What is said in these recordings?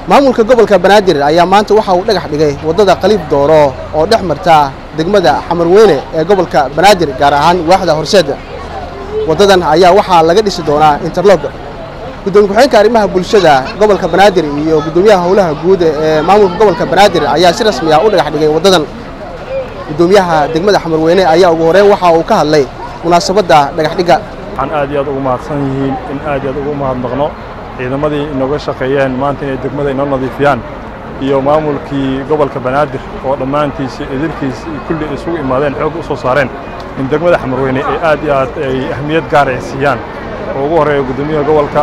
maamulka gobolka banaadir ayaa maanta waxa uu dhagax dhigay waddada qaliib dooro oo dhex marta degmada xamarweyne ee gobolka banaadir gaar ahaan waaxda horseed waddadan ayaa waxaa laga dhisi doonaa interlog gudoomiye ku-xigeenka arrimaha bulshada gobolka banaadir iyo gudoomiyaha howlaha guud ee maamulka gobolka banaadir ayaa si rasmi ah u dhagax dhigay waddadan gudoomiyaha degmada xamarweyne ayaa ugu horeyn waxa uu ka hadlay munaasabadda dhagaxdhigga waxaan aad iyo aad ugu mahadsan yihiin in aad iyo aad ugu mahadnaqno ciidamadii inooga shaqeeyeen maanta inay degmada inoo nadiifiyaan iyo maamulkii gobolka banaadir oo dhammaantiisi idilkiis kulli isugu imaadeen xoog u soo saareen in degmada xamarweyne ay aad iyo aad ay ahmiyad gaar ay siiyaan oo ugu horreeya gudoomiyaha gobolka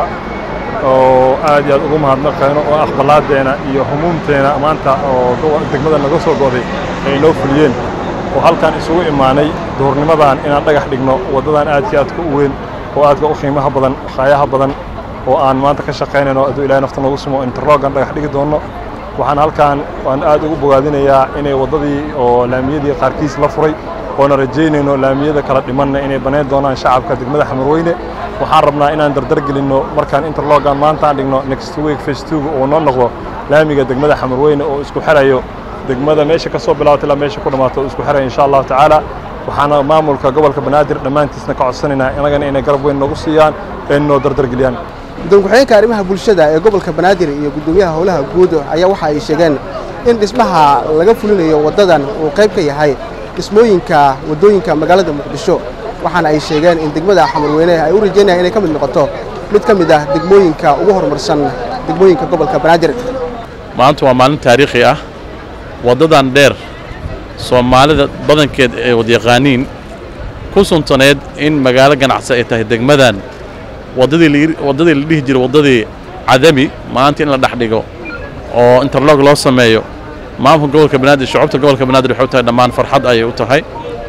oo aad iyo aad ugu mahadnaqayno oo aqbalaadeena iyo humuumteena maanta oo degmada naga soo go'day ay inoo fuliyeen oo halkaan isugu imaanay duhurnimadan inaan dhagax dhigno waddadan aadkii aadka u weyn oo aadka u qiimaha badan khaayaha badan oo aan maanta ka shaqaynayno hadduu ilahay nafta noogu simo interlogan dhagax dhigi doonno waxaan halkaan waan aad ugu bogaadinayaa inay waddadii oo laamiyadii qaarkiis la furay oona rajaynayno laamiyada kala dhimanna inay banayn doonaan shacabka degmada xamarweyne waxaan rabnaa inaan dardar gelinno markaan interlogan maanta aan dhigno next week face two oo noo noqdo laamiga degmada xamarweyne oo isku xirayo degmada meesha ka soo bilaabato ilaa meesha ku dhammaato oo isku xiraya insha allahu tacaala waxaana maamulka gobolka banaadir dhammaantiisna ka codsanaynaa inagana inay garab weyn noogu siiyaan ee noo dardar geliyaan gudoomiye ku-xigeenka arrimaha bulshada ee gobolka banaadir iyo gudoomiyaha howlaha guud ayaa waxa ay sheegeen in dhismaha laga fulinayo waddadan uu qayb ka yahay dhismooyinka waddooyinka magaalada muqdisho waxaana ay sheegeen in degmada xamarweyne ay u rajaynayaan inay ka mid noqoto mid ka mid ah degmooyinka ugu horumarsan degmooyinka gobolka banaadir maanta waa maalin taariikhi ah waddadan dheer soomaalida badankeed ee wadyaqaaniin ku suntaneed in magaalo ganacsi ay tahay degmadan waddadii waddadii la dhihi jiray waddadii cadami maanta in la dhex dhigo oo interlog loo sameeyo maamulka gobolka banaadir shucubta gobolka banaadir waxay u tahay dhammaan farxad ayay u tahay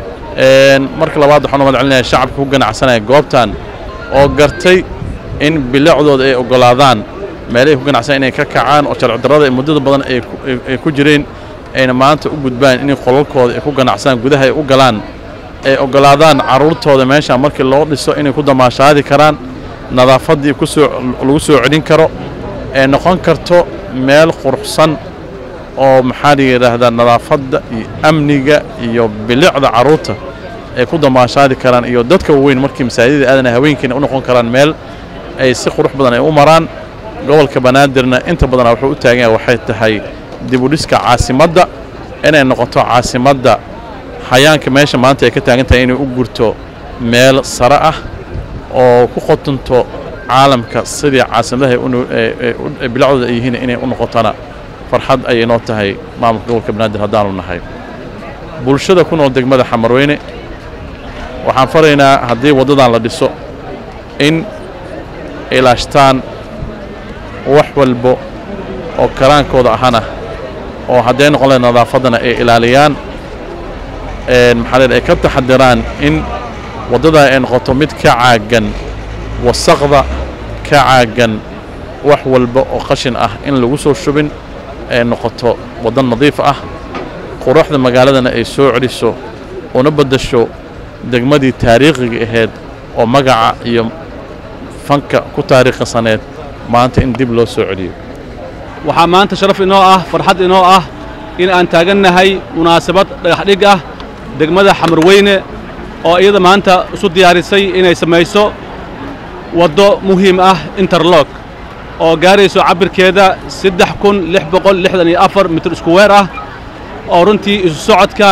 marka labaad waxaan u mahad celinayaa shacabka ku ganacsanaya goobtan oo gartay in bilicdooda ay oggolaadaan meelahay ku ganacsanaya inay ka kacaan oo sharci darrada muddada badan ay ku jireen ayna maanta u gudbaan inay qolalkooda ay ku ganacsadaan gudaha ay u galaan ay oggolaadaan carruurtooda meeshaan markii loo dhiso inay ku damaashaadi karaan nadaafaddii kusoo lagu soo celin karo ee noqon karto meel quruxsan oo maxaa la yidhaahdaa nadaafadda iyo amniga iyo bilicda carruurta ay ku damaashaadi karaan iyo dadka waaweyn markii masaajidada aadana haweenkiina u noqon karaan meel ay si qurux badan ay u maraan gobolka banaadirna inta badanaa wuxuu u taagan yahay waxay tahay dibudhiska caasimadda inay noqoto caasimadda xayaanka meesha maanta ay ka taagan tahay inay u gurto meel sare ah oo ku qotonto caalamka sidii caasimadaha bilacdooda ay yihiin inay u noqotona farxad ayay noo tahay maamulka gobolka banaadir haddaanu nahay bulshada ku nool degmada xamarweyne waxaan faraynaa haddii waddadan la dhiso in ilaashtaan wax walbo oo karaankooda ahana oo hadday noqon lahayd nadaafaddana ay ilaaliyaan maxaa leedahay ay ka taxadiraan in waddadaa ay noqoto mid ka caagan wasaqda ka caagan wax walba oo qashin ah in lagu soo shubin ay noqoto waddo nadiif ah quruxda magaaladana ay soo celiso una beddasho degmadii taariikhiga ahayd oo magaca iyo fanka ku taariikhisaneed maanta in dib loo soo celiyo waxaa maanta sharaf inoo ah farxad inoo ah in aan taagannahay munaasabad dhagaxdhig ah degmada xamarweyne oo iyada maanta isu diyaarisay inay samayso waddo muhiim ah interlog oo gaarayso cabbirkeeda saddex kun lix boqol lixdan iyo afar mitir iskuweer ah oo runtii isu socodka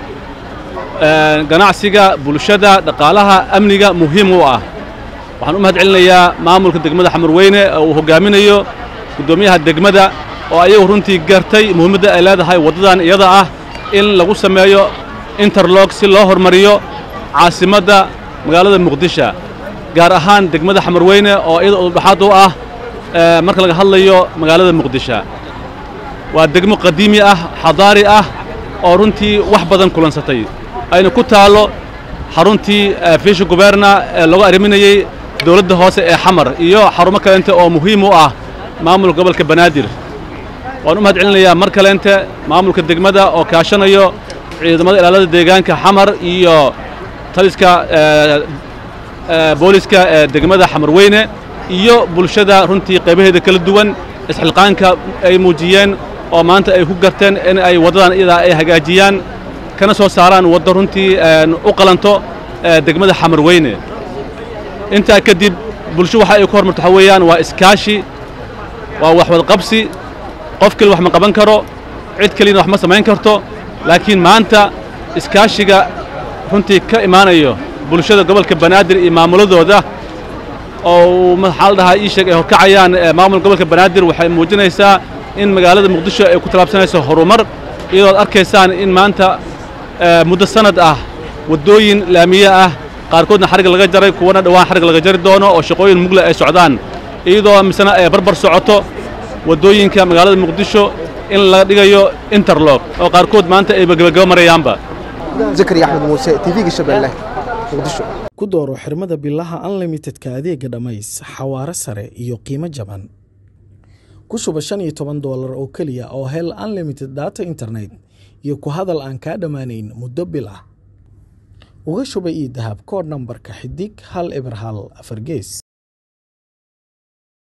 ganacsiga bulshada dhaqaalaha amniga muhiim u ah waxaan u mahad celinayaa maamulka degmada xamarweyne oo uu hoggaaminayo guddoomiyaha degmada oo ayagu runtii gartay muhiimadda ay leedahay waddadan iyada ah in lagu sameeyo interlog si loo hormariyo caasimadda magaalada muqdisho gaar ahaan degmada xamarweyne oo iyada udhaxaad u ah marka laga hadlayo magaalada muqdisho waa degmo qadiimi ah xadaari ah oo runtii wax badan kulansatay ayna ku taallo xaruntii fiisha guberna ee lagu arriminayey dowladda hoose ee xamar iyo xarumo kaleente oo muhiim u ah maamulka gobolka banaadir waan u mahad celinayaa mar kaleente maamulka degmada oo kaashanayo ciidamada ilaalada deegaanka xamar iyo taliska booliska ee degmada xamarweyne iyo bulshada runtii qaybaheeda kala duwan isxilqaanka ay muujiyeen oo maanta ay ku garteen in ay waddadan iyadaa ay hagaajiyaan kana soo saaraan waddo runtii u qalanto degmada xamarweyne intaa kadib bulsho waxa ay ku hormarto waxaa weeyaan waa iskaashi waa wax wadqabsi qof keli wax ma qaban karo cid keliyana wax ma samayn karto laakiin maanta iskaashiga runtii ka imaanayo bulshada gobolka banaadir iyo maamuladooda oo maxaa la dhahaa ii sheeg ay horkacayaan maamulka gobolka banaadir waxay muujinaysaa in magaalada muqdisho ay ku tallaabsanayso horumar iyadoo ad arkaysaan in maanta muddo sanad ah waddooyin laamiye ah qaarkoodna xarig laga jaray kuwana dhowaan xarig laga jari doono oo shaqooyin mugle ay socdaan iyadoo misena ay barbar socoto waddooyinka magaalada muqdisho in laga dhigayo interlog oo qaarkood maanta ay gebagaba marayaanba zakari axmed muuse tv-ga shabeelle muqdisho ku dooro xirmada bilaha unlimitedka adeega dhammays xawaare sare iyo qiimo jaban ku shuba shan iyo toban doolar oo keliya oo hel unlimited data internet iyo ku hadal aan kaa dhammaanayn muddo bil ah uga shuba ii dahab koodh nambarka xidig hal eber hal afar gees